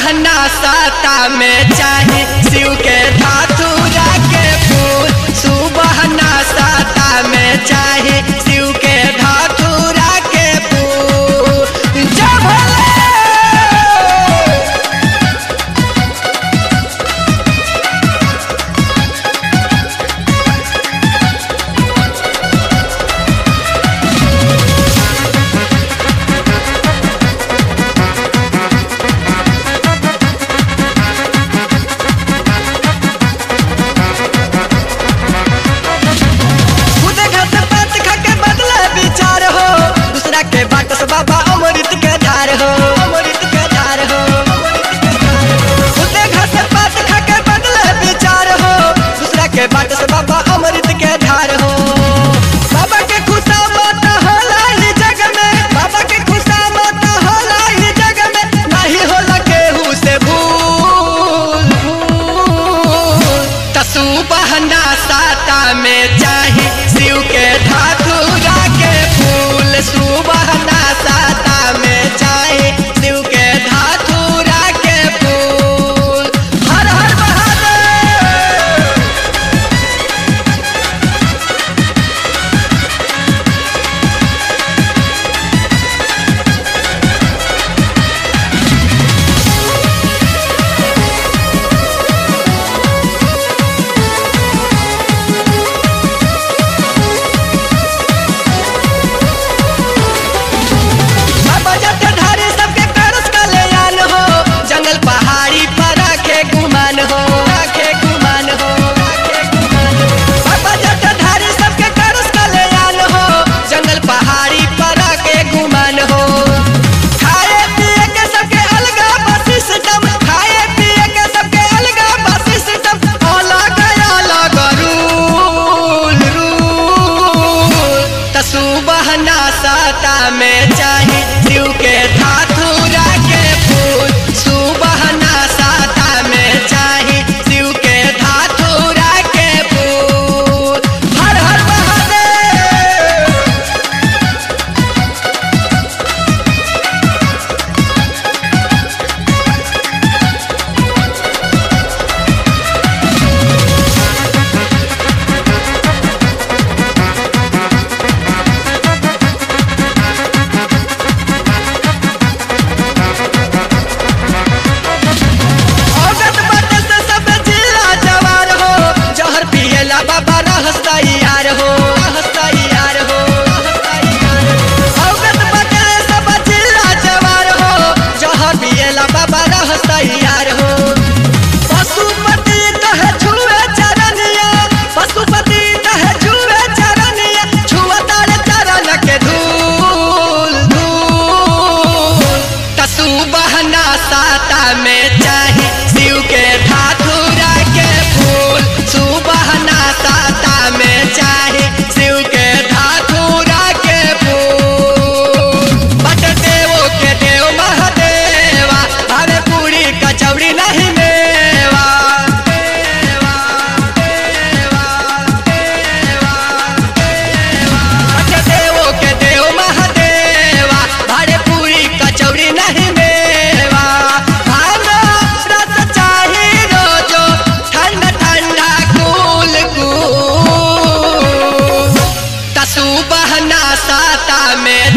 बहना साता में चाहे शिव के धातुरा के फूल सुबहना साता में चाहे शिव के धातुरा के फूल जय भोले खुद घर से बात खा के बदले विचार हो दूसरा के बाट से बाबा अमृत के धार हो अमृत के धार हो खुद घर से बात खा के बदले विचार हो दूसरा के बाट से बाबा अमृत के धार हो बाबा के खुशा मत होला ही जग में बाबा के खुशा मत होला ही जग में नहीं होला केहू से भूल भूल तसु बहना साता में चाहे शिव के धातुरा के फूल सुबहना साता में चाहे शिव के धातुरा के फूल हर हर महादेव बाबा जटाधारी सबके करस कल्याण हो जंगल पहाड़ी पर रखे गुमान हो रखे गुमान हो रखे गुमान हो। बाबा जटाधारी सबके करस कल्याण हो जंगल पहाड़ी पर रखे गुमान हो खाए पिए के सबके अलगा बस सिस्टम खाए पिए के सबके अलगा बस सिस्टम अलग अलग रूल रूल तसु बहना साता में चाहे शिव के धातुरा के फूल सुबहना साता में चाहे शिव के धातुरा के फूल हर हर महादेव औरत बाटे से सब जिला जवार हो जहर पियला बाबा रहस्ता यार हो रहस्ता यार हो औरत बाटे से सब जिला जवार हो जहर पियला बाबा रहस्ता यार हो पशुपति कहे छुए चरनिया पशुपति कहे छुए चरनिया छुआ तारे चरण के धूल धूल तसु बहना साता में चाहे शिव के धातुरा के फूल सुबहना साता में चाहे शिव के धातुरा के फूल बट देवो के देव महादेवा हमें पूरी कचौड़ी नहीं मेवा देवा देवा देवा देवा बट देवो के देव महादेवा हरे पूरी कचौड़ी नहीं मेवा भांगो रस चाही रोजो ठंडा ठंडा कूल कूल तसु बहना साता में